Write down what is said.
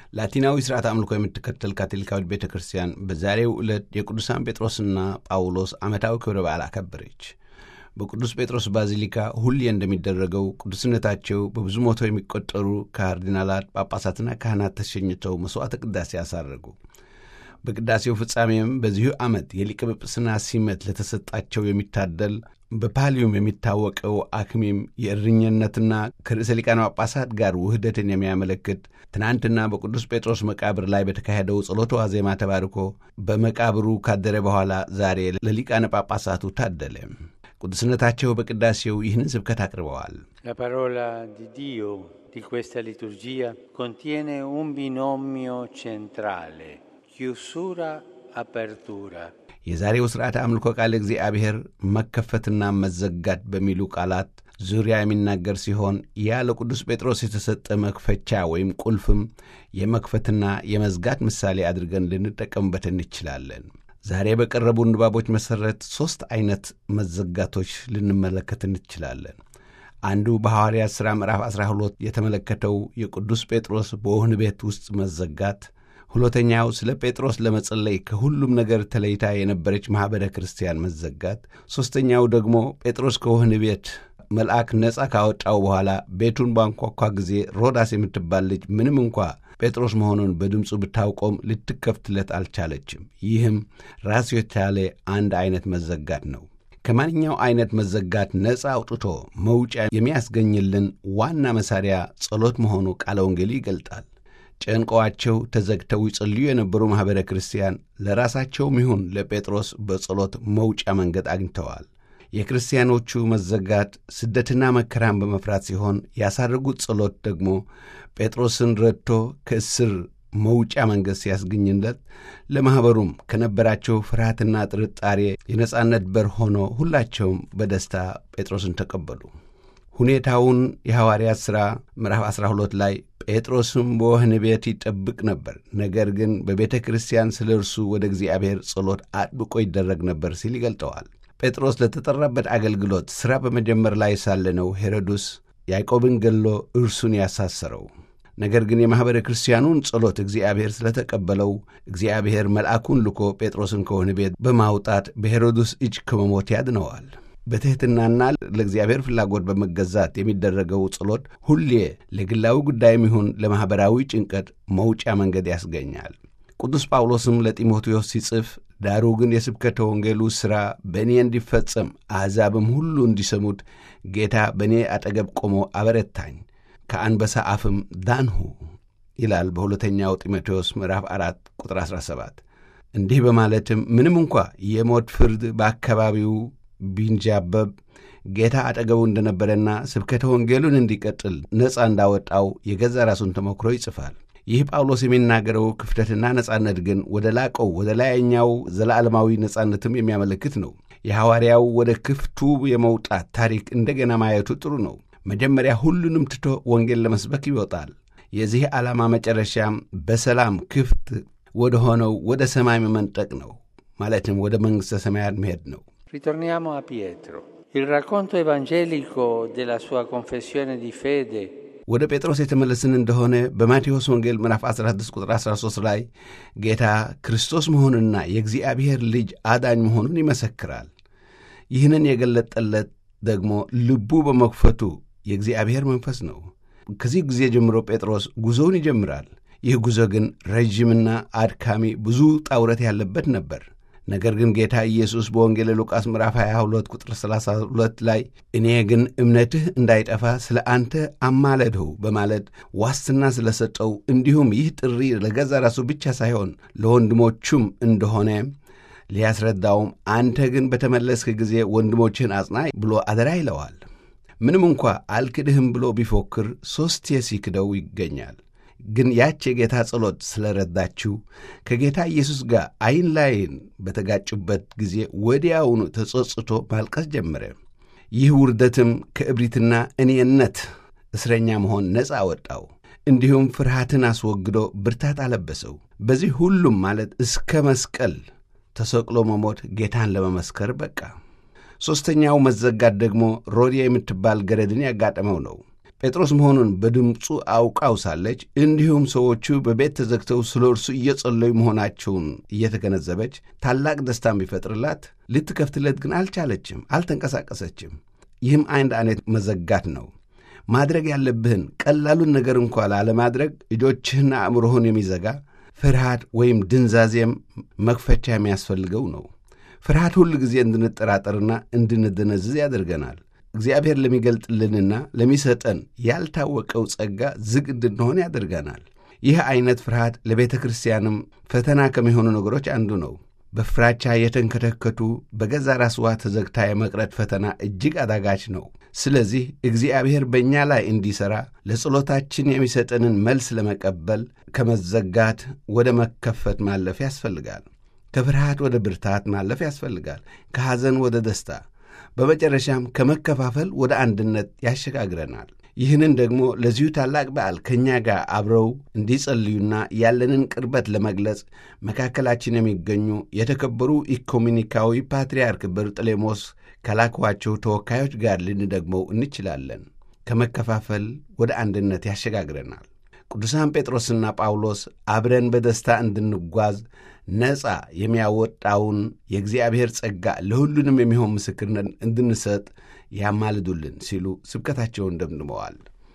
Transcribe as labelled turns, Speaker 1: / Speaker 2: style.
Speaker 1: ላቲናዊ ሥርዓት አምልኮ የምትከተል ካቶሊካዊት ቤተ ክርስቲያን በዛሬው ዕለት የቅዱሳን ጴጥሮስና ጳውሎስ ዓመታዊ ክብረ በዓል አከበረች። በቅዱስ ጴጥሮስ ባዚሊካ ሁሌ እንደሚደረገው ቅዱስነታቸው በብዙ መቶ የሚቆጠሩ ካርዲናላት፣ ጳጳሳትና ካህናት ተሸኝተው መሥዋዕተ ቅዳሴ አሳረጉ። በቅዳሴው ፍጻሜም በዚሁ ዓመት የሊቀ ጵጵስና ሲመት ለተሰጣቸው የሚታደል በፓሊዩም የሚታወቀው አክሚም የእረኝነትና ከርዕሰ ሊቃነ ጳጳሳት ጋር ውህደትን የሚያመለክት ትናንትና በቅዱስ ጴጥሮስ መቃብር ላይ በተካሄደው ጸሎተ ዋዜማ ተባርኮ በመቃብሩ ካደረ በኋላ ዛሬ ለሊቃነ ጳጳሳቱ ታደለ። ቅዱስነታቸው በቅዳሴው ይህንን ስብከት አቅርበዋል።
Speaker 2: La parola di Dio di questa liturgia contiene un binomio centrale, chiusura, apertura.
Speaker 1: የዛሬው ሥርዓተ አምልኮ ቃል እግዚአብሔር መከፈትና መዘጋት በሚሉ ቃላት ዙሪያ የሚናገር ሲሆን ያ ለቅዱስ ጴጥሮስ የተሰጠ መክፈቻ ወይም ቁልፍም የመክፈትና የመዝጋት ምሳሌ አድርገን ልንጠቀምበት እንችላለን። ዛሬ በቀረቡ ንባቦች መሠረት ሦስት ዐይነት መዘጋቶች ልንመለከት እንችላለን። አንዱ በሐዋርያት ሥራ ምዕራፍ 12 የተመለከተው የቅዱስ ጴጥሮስ በወህኒ ቤት ውስጥ መዘጋት ሁለተኛው ስለ ጴጥሮስ ለመጸለይ ከሁሉም ነገር ተለይታ የነበረች ማኅበረ ክርስቲያን መዘጋት፣ ሦስተኛው ደግሞ ጴጥሮስ ከወህኒ ቤት መልአክ ነፃ ካወጣው በኋላ ቤቱን ባንኳኳ ጊዜ ሮዳስ የምትባል ልጅ ምንም እንኳ ጴጥሮስ መሆኑን በድምፁ ብታውቆም ልትከፍትለት አልቻለችም። ይህም ራሱ የቻለ አንድ ዐይነት መዘጋት ነው። ከማንኛው ዐይነት መዘጋት ነፃ አውጥቶ መውጫ የሚያስገኝልን ዋና መሣሪያ ጸሎት መሆኑ ቃለ ወንጌሉ ይገልጣል። ጨንቀዋቸው ተዘግተው ይጸልዩ የነበሩ ማኅበረ ክርስቲያን ለራሳቸውም ይሁን ለጴጥሮስ በጸሎት መውጫ መንገድ አግኝተዋል። የክርስቲያኖቹ መዘጋት ስደትና መከራን በመፍራት ሲሆን ያሳረጉት ጸሎት ደግሞ ጴጥሮስን ረድቶ ከእስር መውጫ መንገድ ሲያስገኝለት ለማኅበሩም ከነበራቸው ፍርሃትና ጥርጣሬ የነጻነት በር ሆኖ ሁላቸውም በደስታ ጴጥሮስን ተቀበሉ። ሁኔታውን የሐዋርያት ሥራ ምዕራፍ 12 ላይ ጴጥሮስም በወህኒ ቤት ይጠብቅ ነበር፣ ነገር ግን በቤተ ክርስቲያን ስለ እርሱ ወደ እግዚአብሔር ጸሎት አጥብቆ ይደረግ ነበር ሲል ይገልጠዋል። ጴጥሮስ ለተጠራበት አገልግሎት ሥራ በመጀመር ላይ ሳለ ነው ሄሮድስ ያዕቆብን ገሎ እርሱን ያሳሰረው። ነገር ግን የማኅበረ ክርስቲያኑን ጸሎት እግዚአብሔር ስለተቀበለው እግዚአብሔር መልአኩን ልኮ ጴጥሮስን ከወህኒ ቤት በማውጣት በሄሮድስ እጅ ከመሞት ያድነዋል። በትሕትናና ለእግዚአብሔር ፍላጎት በመገዛት የሚደረገው ጸሎት ሁሌ ለግላዊ ጉዳይም ይሁን ለማኅበራዊ ጭንቀት መውጫ መንገድ ያስገኛል። ቅዱስ ጳውሎስም ለጢሞቴዎስ ሲጽፍ ዳሩ ግን የስብከተ ወንጌሉ ሥራ በእኔ እንዲፈጸም አሕዛብም ሁሉ እንዲሰሙት ጌታ በእኔ አጠገብ ቆሞ አበረታኝ፣ ከአንበሳ አፍም ዳንሁ ይላል በሁለተኛው ጢሞቴዎስ ምዕራፍ 4 ቁጥር 17። እንዲህ በማለትም ምንም እንኳ የሞት ፍርድ በአካባቢው ቢንጃበብ ጌታ አጠገቡ እንደነበረና ስብከተ ወንጌሉን እንዲቀጥል ነፃ እንዳወጣው የገዛ ራሱን ተሞክሮ ይጽፋል። ይህ ጳውሎስ የሚናገረው ክፍተትና ነጻነት ግን ወደ ላቀው ወደ ላይኛው ዘላለማዊ ነጻነትም የሚያመለክት ነው። የሐዋርያው ወደ ክፍቱ የመውጣት ታሪክ እንደገና ማየቱ ጥሩ ነው። መጀመሪያ ሁሉንም ትቶ ወንጌል ለመስበክ ይወጣል። የዚህ ዓላማ መጨረሻም በሰላም ክፍት ወደ ሆነው ወደ ሰማይ መመንጠቅ ነው። ማለትም ወደ መንግሥተ ሰማያት መሄድ ነው።
Speaker 2: Ritorniamo a Pietro. Il racconto evangelico della sua confessione di fede
Speaker 1: ወደ ጴጥሮስ የተመለስን እንደሆነ በማቴዎስ ወንጌል ምዕራፍ 16 ቁጥር 13 ላይ ጌታ ክርስቶስ መሆኑንና የእግዚአብሔር ልጅ አዳኝ መሆኑን ይመሰክራል። ይህንን የገለጠለት ደግሞ ልቡ በመክፈቱ የእግዚአብሔር መንፈስ ነው። ከዚህ ጊዜ ጀምሮ ጴጥሮስ ጉዞውን ይጀምራል። ይህ ጉዞ ግን ረዥምና አድካሚ ብዙ ጣውረት ያለበት ነበር። ነገር ግን ጌታ ኢየሱስ በወንጌል ሉቃስ ምዕራፍ 22 ቁጥር 32 ላይ እኔ ግን እምነትህ እንዳይጠፋ ስለ አንተ አማለድሁ በማለት ዋስትና ስለሰጠው እንዲሁም ይህ ጥሪ ለገዛ ራሱ ብቻ ሳይሆን ለወንድሞቹም እንደሆነ ሊያስረዳውም አንተ ግን በተመለስክ ጊዜ ወንድሞችህን አጽና ብሎ አደራ ይለዋል። ምንም እንኳ አልክድህም ብሎ ቢፎክር ሦስቴ ሲክደው ይገኛል። ግን ያች የጌታ ጸሎት ስለረዳችው ከጌታ ኢየሱስ ጋር ዐይን ላይን በተጋጩበት ጊዜ ወዲያውኑ ተጸጽቶ ማልቀስ ጀመረ። ይህ ውርደትም ከእብሪትና እኔነት እስረኛ መሆን ነፃ አወጣው። እንዲሁም ፍርሃትን አስወግዶ ብርታት አለበሰው። በዚህ ሁሉም ማለት እስከ መስቀል ተሰቅሎ መሞት ጌታን ለመመስከር በቃ። ሦስተኛው መዘጋት ደግሞ ሮድያ የምትባል ገረድን ያጋጠመው ነው። ጴጥሮስ መሆኑን በድምፁ አውቃው ሳለች እንዲሁም ሰዎቹ በቤት ተዘግተው ስለ እርሱ እየጸለዩ መሆናቸውን እየተገነዘበች ታላቅ ደስታን ቢፈጥርላት ልትከፍትለት ግን አልቻለችም፣ አልተንቀሳቀሰችም። ይህም አንድ አይነት መዘጋት ነው። ማድረግ ያለብህን ቀላሉን ነገር እንኳ ላለማድረግ እጆችህና አእምሮህን የሚዘጋ ፍርሃት ወይም ድንዛዜም መክፈቻ የሚያስፈልገው ነው። ፍርሃት ሁል ጊዜ እንድንጠራጠርና እንድንደነዝዝ ያደርገናል። እግዚአብሔር ለሚገልጥልንና ለሚሰጠን ያልታወቀው ጸጋ ዝግ እንድንሆን ያደርገናል። ይህ ዐይነት ፍርሃት ለቤተ ክርስቲያንም ፈተና ከሚሆኑ ነገሮች አንዱ ነው። በፍራቻ የተንከተከቱ በገዛ ራስዋ ተዘግታ የመቅረት ፈተና እጅግ አዳጋች ነው። ስለዚህ እግዚአብሔር በእኛ ላይ እንዲሠራ ለጸሎታችን የሚሰጠንን መልስ ለመቀበል ከመዘጋት ወደ መከፈት ማለፍ ያስፈልጋል። ከፍርሃት ወደ ብርታት ማለፍ ያስፈልጋል። ከሐዘን ወደ ደስታ፣ በመጨረሻም ከመከፋፈል ወደ አንድነት ያሸጋግረናል። ይህንን ደግሞ ለዚሁ ታላቅ በዓል ከእኛ ጋር አብረው እንዲጸልዩና ያለንን ቅርበት ለመግለጽ መካከላችን የሚገኙ የተከበሩ ኢኮሚኒካዊ ፓትርያርክ በርጥሌሞስ ከላኳቸው ተወካዮች ጋር ልንደግመው እንችላለን። ከመከፋፈል ወደ አንድነት ያሸጋግረናል። ቅዱሳን ጴጥሮስና ጳውሎስ አብረን በደስታ እንድንጓዝ ነፃ የሚያወጣውን የእግዚአብሔር ጸጋ ለሁሉንም የሚሆን ምስክርነት እንድንሰጥ ያማልዱልን ሲሉ ስብከታቸውን ደምድመዋል።